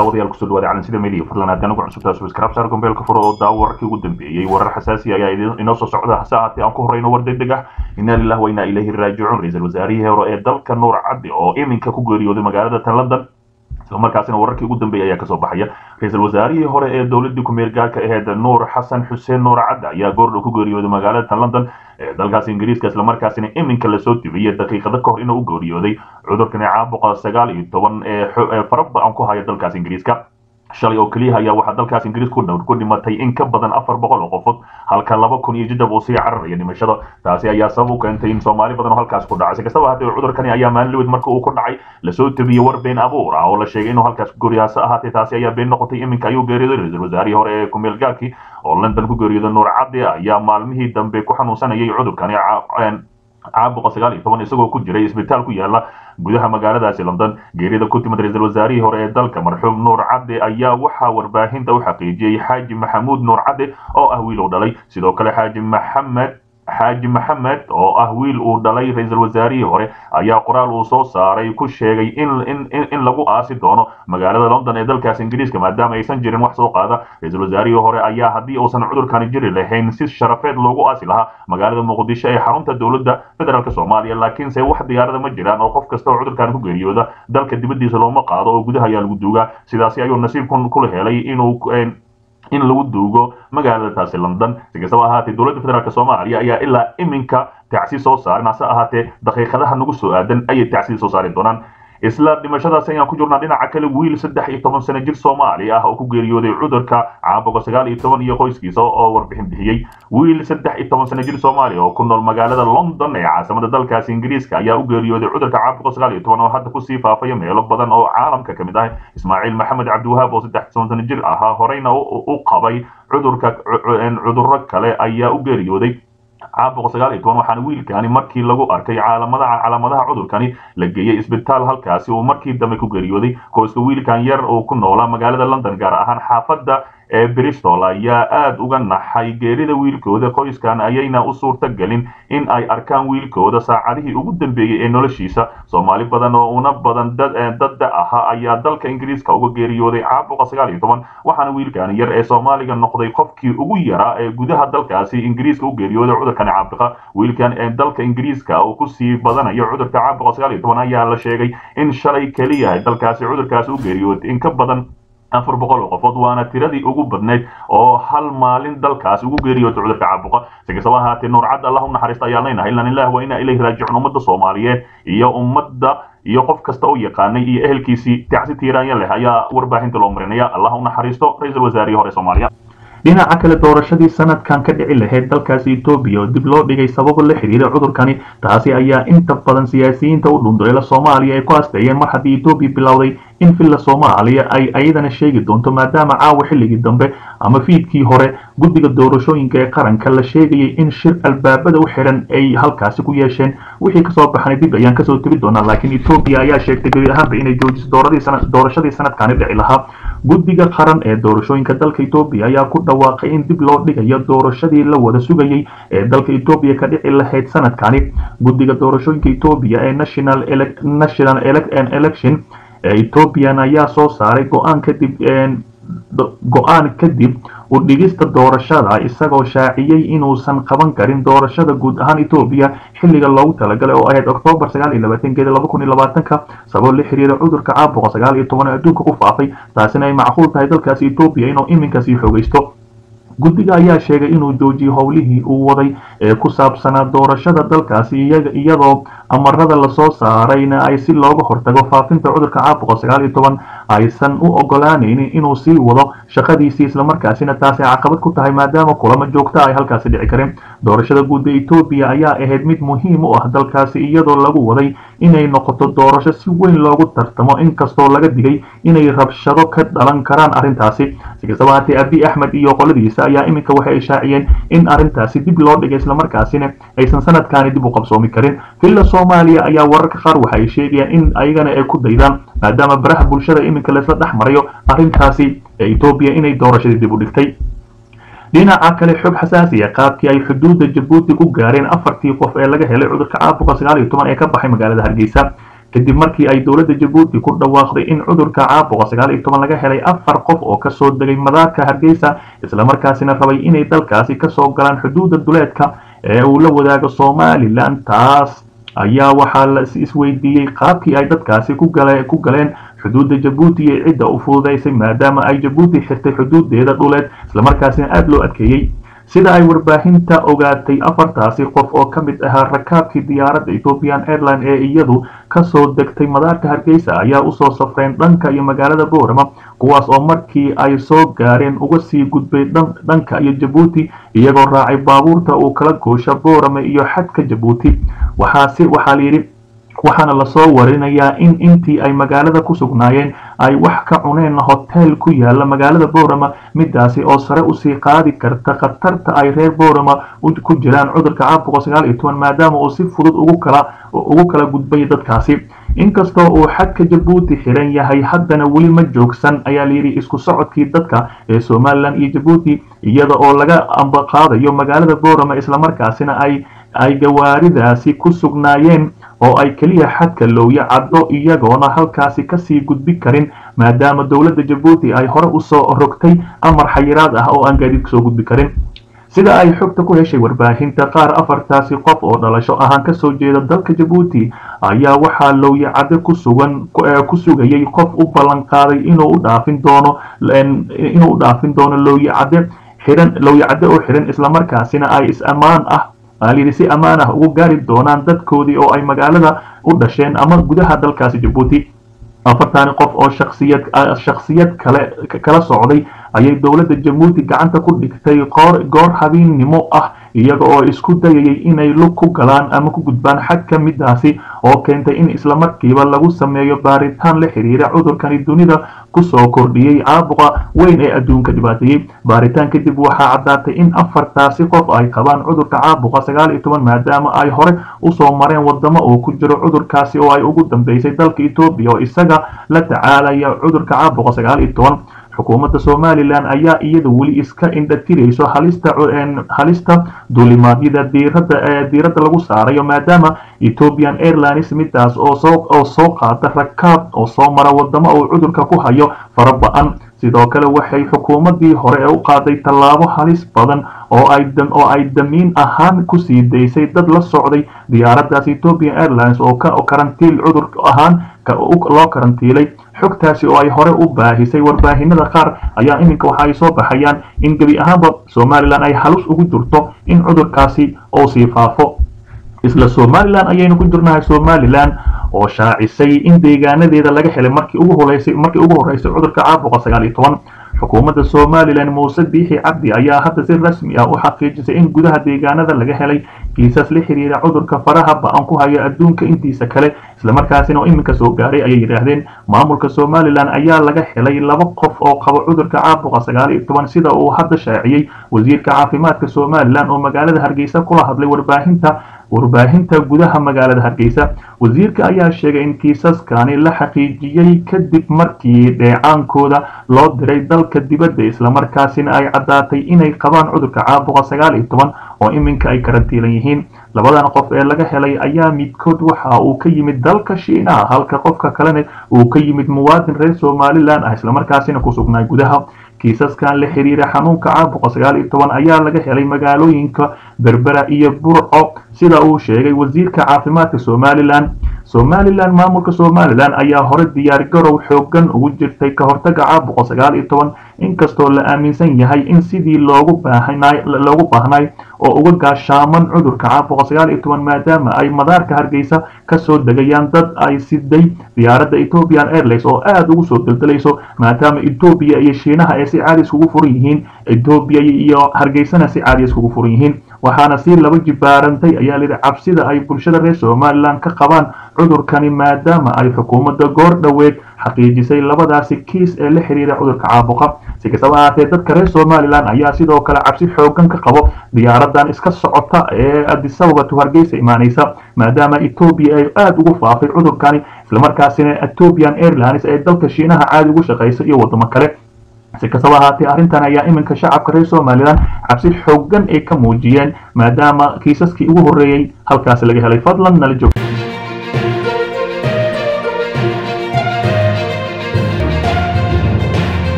daawadayaal kusoo dhawaada calansida media fadlan haddaan ugu cusubtaa subscribe saar gombeelka furo oo daawo wararkii ugu dambeeyey warar xasaasi ayaa inoo soo socda hase ahaatee aan ku horreyno war degdeg ah inna lillahi wa inna ilayhi raajicuun ra-iisul wasaarihii hore ee dalka nuur cadde oo iminka ku geeriyooday magaalada tan london islamarkaasina wararkii ugu dambeeyay ayaa kasoo baxaya ra-iisul wasaarihii hore ee dowladii ku-meel gaarka aheyd nuur xasan xuseen nuur cadde ayaa goordhow ku geeriyooday magaalada tan london ee dalkaas ingiriiska islamarkaasina iminka lasoo dibiyey daqiiqado ka hor inuu u geeriyooday cudurkani caabuqa sagaal iyo toban ee fara ba-an ku haya dalkaas ingiriiska shalay oo keliya ayaa waxaa dalkaas ingiriis ku dhow ku dhimatay in ka badan afar boqol oo qofood halka laba kun iyo jidab uu sii cararaya dhimashada taasi ayaa sabab u keentay in soomaali badan oo halkaas ku dhacay si kastaba haddee cudurkani ayaa maalin lawid marka uu ku dhacay lasoo tabiyey war been abuur ah oo la sheegay inuu halkaas ku geeriyo hase ahaatee taasi ayaa been noqotay iminka ayuu geeriyooday ra-iisul wasaarihii hore ee kumeel gaarkii oo london ku geeriyooday nuur cadde ayaa maalmihii dambe ku xanuunsanayay cudurkani caabuqa sagaal iyo toban isagoo ku jiray isbitaal ku yaala gudaha magaaladaasi london geerida ku timid ra-iisul wasaarihii hore ee dalka marxuum nuur cadde ayaa waxaa warbaahinta u xaqiijiyey xaaji maxamuud nuur cadde oo ah wiil uu dhalay sidoo kale xaaji maxamed xaaji maxamed oo ah wiil uu dhalay ra-iisul wasaarihii hore ayaa qoraal uu soo saaray ku sheegay in in lagu aasi doono magaalada london ee dalkaas ingiriiska maadaama aysan jirin wax soo qaada ra-iisul wasaarihii hore ayaa haddii uusan cudurkani jiri lahayn si sharafeed loogu aasi lahaa magaalada muqdisho ee xarunta dowladda federaalk soomaaliya laakiinse wax diyaarada ma jiraan oo qof kasta oo cudurkan ku geeriyooda dalka dibadiisa looma qaado oo gudaha ayaa lagu duugaa sidaasi ayuu nasiibkun kula helay inuu in lagu duugo magaalada taasi london si kastaba ahaatee dowladda federaalk soomaaliya ayaa ilaa iminka tacsi soo saarin hase ahaatee daqiiqadaha nagu soo aadan ayay tacsi soo saari doonaan isla dhimashadaas ayaan ku jirnaa dhinaca kale wiil saddex iyo toban sano jir soomaali ah oo ku geeriyooday cudurka caabuqa sagaal iyo toban iyo qoyskiisa oo warbixin bixiyey wiil saddex iyo toban sano jir soomaali oo ku nool magaalada london ee caasimada dalkaasi ingiriiska ayaa u geeriyooday cudurka caabuqa sagaal iyo toban oo hadda kusii faafaya meelo badan oo caalamka ka mid ah ismaaciil maxamed cabdiwahaab oo saddex toban sano jir ahaa horeyna u qabay cudurka cudurro kale ayaa u geeriyooday caabuqa sagaal iyo toban waxaana wiilkani markii lagu arkay caalamadaha calaamadaha cudurkani la geeyey isbitaal halkaasi uu markii dambe ku geeriyooday qoyska wiilkan yar oo ku noolaa magaalada london gaar ahaan xaafadda ee bristol ayaa aada uga naxay geerida wiilkooda qoyskan ayayna u suurta gelin in ay arkaan wiilkooda saacadihii ugu dambeeyey ee noloshiisa soomaali badan oo una badan dadda ahaa ayaa dalka ingiriiska uga geeriyooday caabuqa sagaal iyo toban waxaana wiilkan yar ee soomaaliga noqday qofkii ugu yaraa ee gudaha dalkaasi ingiriiska u geeriyooday cudurkani caabuqa wiilkan ee dalka ingiriiska uu kusii badanayo cudurka caabuqa sagaal iyo toban ayaa la sheegay in shalay keliya dalkaasi cudurkaasi u geeriyooday in ka badan afar boqol oo qofood waana tiradii ugu badnayd oo hal maalin dalkaasi ugu geeriyootay cudurka caabuqa si kastaba ahaatee nuur cadde allah u naxariista ayaan leenahay ilan illah waa inaa ilayhi raajicuun ummadda soomaaliyeed iyo ummadda iyo qof kasta u yaqaanay iyo ehelkiisii tacsi tiiraanya leh ayaa warbaahinta loo marinaya allah u naxariisto ra-iisul wasaarihii hore soomaaliya dhinaca kale doorashadii sanadkan ka dhici lahayd dalkaasi etoobiya oo dib loo dhigay sababo la xiriira cudurkani taasi ayaa inta badan siyaasiyiinta u dhunduleela soomaaliya ay ku hasteeyeen mar haddii etoobiya bilowday in villa soomaaliya ay ayadana sheegi doonto maadaama caawa xilligii dambe ama fiidkii hore guddiga doorashooyinka ee qaranka la sheegayay in shir albaabada u xiran ay halkaasi ku yeesheen wixii kasoo baxnay dib ayaan kasoo tebi doonaa laakiin etoobiya ayaa sheegtay gebi ahaanba inay joojiso doorashadii sanadkani dhici lahaa guddiga qaran ee doorashooyinka dalka etoobiya ayaa ku dhawaaqay in dib loo dhigayo doorashadii la wada sugayay ee dalka etoobiya ka dhici lahayd sanadkani guddiga doorashooyinka etoobiya ee national national election ee ethoobiyan ayaa soo saaray go-aan kadib go-aan kadib u dhigista doorashada isagoo shaaciyey inuusan qaban karin doorashada guud ahaan etoobiya xilliga loogu talagalay oo ahayd oktoobar sagaal iyo labaatankeeda laba kun iyo labaatanka sabab la xiriira cudurka caabuqa sagaal iyo toban ee adduunka ku faafay taasina ay macquul tahay dalkaasi etoobiya inuu iminka sii xoogaysto guddiga ayaa sheegay inuu joojiyey howlihii uu waday ee ku saabsanaa doorashada dalkaasi iyadoo amarada lasoo saarayna ay si looga hortago faafinta cudurka caabuqa sagaal iyo toban aysan u ogolaanaynin inuu sii wado shaqadiisii islamarkaasina taasi caqabad ku tahay maadaama kulamo joogta ay halkaasi dhici kareen doorashada guud ee etoobiya ayaa ahayd mid muhiim u ah dalkaasi iyadoo lagu waday inay noqoto doorasho si weyn loogu tartamo inkastoo laga digay inay rabshado ka dhalan karaan arrintaasi si kastaba haatee abi axmed iyo qoladiisa ayaa iminka waxay ishaaciyeen in arrintaasi dib loo dhigay islamarkaasina aysan sanadkaani dib u qabsoomi karin villa soomaaliya ayaa wararka qaar waxa ay sheegayaan in ayagana ay ku daydaan maadaama baraha bulshada iminka laysla dhex marayo arrintaasi ee etoobiya inay doorashadii dib u dhigtay dhinaca kale xog xasaasi ah qaabkii ay xuduudda jabuuti ku gaareen afartii qof ee laga helay cudurka caabuqa sagaal iyo toban ee ka baxay magaalada hargeysa kadib markii ay dowladda jabuuti ku dhawaaqday in cudurka caabuqa sagaal iyo toban laga helay afar qof oo kasoo degay madaarka hargeysa islamarkaasina rabay inay dalkaasi kasoo galaan xuduudda duleedka ee uu la wadaago somalilan taas ayaa waxaa la isweydiiyey qaabkii ay dadkaasi ku galeen xuduudda jabuuti iyo cidda u fududaysay maadaama ay jabuuti xirtay xuduudeeda dhuleed islamarkaasina aada loo adkeeyey sida ay warbaahinta ogaatay afartaasi qof oo ka mid ahaa rakaabkii diyaaradda ethiopian airline ee iyadu kasoo degtay madaarka hargeysa ayaa usoo safreen dhanka iyo magaalada boorama kuwaas oo markii ay soo gaareen uga sii gudbay dhanka iyo jabuuti iyagoo raacay baabuurta uu kala goosha boorama iyo xadka jabuuti waxaase waxaa layidhi waxaana lasoo warinayaa in intii ay magaalada ku sugnaayeen ay wax ka cuneen hotel ku yaala magaalada boorama midaasi oo sare usii qaadi karta khatarta ay reer boorama ku jiraan cudurka caabuqa sagaal iyo toban maadaama uu si fudud ugu kala ugu kala gudbay dadkaasi inkastoo uu xadka jabuuti xiran yahay haddana weli ma joogsan ayaa layidhi isku socodkii dadka ee somalilan iyo jabuuti iyada oo laga ambaqaadayo magaalada boorama islamarkaasina ay ay gawaaridaasi ku sugnaayeen oo ay keliya xadka lowya caddo iyagoona halkaasi kasii gudbi karin maadaama dowladda jabuuti ay hore usoo rogtay amar xayiraad ah oo aan gaadiid kasoo gudbi karin sida ay xogta ku heshay warbaahinta qaar afartaasi qof oo dhalasho ahaan kasoo jeeda dalka jabuuti ayaa waxaa lowya cadde ku sugan ku sugayay qof u ballan qaaday inuu u dhaafin doono inuu u dhaafin doono lowya cadde xiran lowya cadde oo xiran islamarkaasina ay is ammaan ah aalayidhi si ammaan ah ugu gaari doonaan dadkoodii oo ay magaalada u dhasheen ama gudaha dalkaasi jabuuti afartani qof oo shaksiyad shaksiyad kale kala socday ayay dowladda jabuuti gacanta ku dhigtay qoor goor habeennimo ah iyaga oo isku dayayay inay lug ku galaan ama ku gudbaan xagka midaasi oo keentay in islamarkiiba lagu sameeyo baaritaan la xiriira cudurkani dunida kusoo kordhiyey caabuqa weyn ee adduunka dhibaateeyey baaritaan kadib waxaa caddaatay in afartaasi qof ay qabaan cudurka caabuqa sagaal iyo toban maadaama ay hore usoo mareen wadamo uu ku jiro cudurkaasi oo ay ugu dambeysay dalka etoobiya oo isaga la tacaalaya cudurka caabuqa sagaal iyo toban xukuumadda somalilan ayaa iyada weli iska indhatirayso halista halista duulimaadyada diirada ee diiradda lagu saarayo maadaama ethiopian airlines midaas oo soo oo soo qaata rakaab oo soo mara wadamo uu cudurka ku hayo fara ba-an sidoo kale waxay xukuumaddii hore u qaaday tallaabo halis badan oo ay oo ay damiin ahaan kusii daysay dad la socday diyaaraddaas ethiopian airlines oo ka karantiil cudur ahaan loo karantiilay xogtaasi oo ay hore u baahisay warbaahinada qaar ayaa iminka waxa ay soo baxayaan in gebi ahaanba somalilan ay halus ugu jirto in cudurkaasi uu sii faafo isla somalilan ayaynu ku jirnahay somalilan oo shaacisay in deegaanadeeda laga helay markii ugu horeysay markii ugu horeysay cudurka caabuqa sagaal iyo toban xukuumadda somalilan muuse biixi cabdi ayaa hadda si rasmi ah u xaqiijisay in gudaha deegaanada laga helay kiisas la xiriira cudurka faraha ba-an ku haya adduunka intiisa kale islamarkaasina oo iminka soo gaaray ayay yidhaahdeen maamulka somalilan ayaa laga helay laba qof oo qaba cudurka caabuqa sagaal iyo toban sida uu hadda shaaciyey wasiirka caafimaadka somalilan oo magaalada hargeysa kula hadlay warbaahinta warbaahinta gudaha magaalada hargeysa wasiirka ayaa sheegay in kiisaskani la xaqiijiyey kadib markii dheecaankooda loo diray dalka dibadda islamarkaasina ay caddaatay inay qabaan cudurka caabuqa sagaal iyo toban oo iminka ay karantiilan yihiin labadan qof ee laga helay ayaa midkood waxa uu ka yimid dalka shiinaha halka qofka kalena uu ka yimid muwaadin reer somalilan ah islamarkaasina ku sugnaay gudaha kiisaskan la xiriira xanuunka caabuqa sagaal iyo toban ayaa laga helay magaalooyinka berbera iyo burco sida uu sheegay wasiirka caafimaadka somalilan somalilan maamulka somalilan ayaa hore diyaargarow xoogan ugu jirtay ka hortaga caabuqa sagaal iyo toban inkastoo la aaminsan yahay in sidii loogu baahnay loogu baahnay oo uga gaashaaman cudurka caabuqa sagaal iyo toban maadaama ay madaarka hargeysa kasoo degayaan dad ay siday diyaaradda ethiopian airlines oo aada ugu soo deldelayso maadaama etoobiya iyo shiinaha ay si caadi iskugu furan yihiin etoobiya iyo hargeysana si caadi iskugu furan yihiin waxaana si laba jibaarantay ayaa lidhi cabsida ay bulshada reer somalilan ka qabaan cudurkani maadaama ay xukuumadda goor dhoweed xaqiijisay labadaasi kiis ee la xiriira cudurka caabuqa si kastaba ahaatee dadka reer somalilan ayaa sidoo kale cabsi xoogan ka qabo diyaaradan iska socota ee adisababa to hargeysa imaanaysa maadaama etoobiya ay aada ugu faafay cudurkani islamarkaasina ethiopian airlines ee dalka shiinaha caadi ugu shaqaysa iyo wadamo kale si kastaba ahaatee arrintan ayaa iminka shacabka reer somalilan cabsi xoogan ay ka muujiyeen maadaama kiisaskii ugu horreeyey halkaasi laga helay fadlan nala joog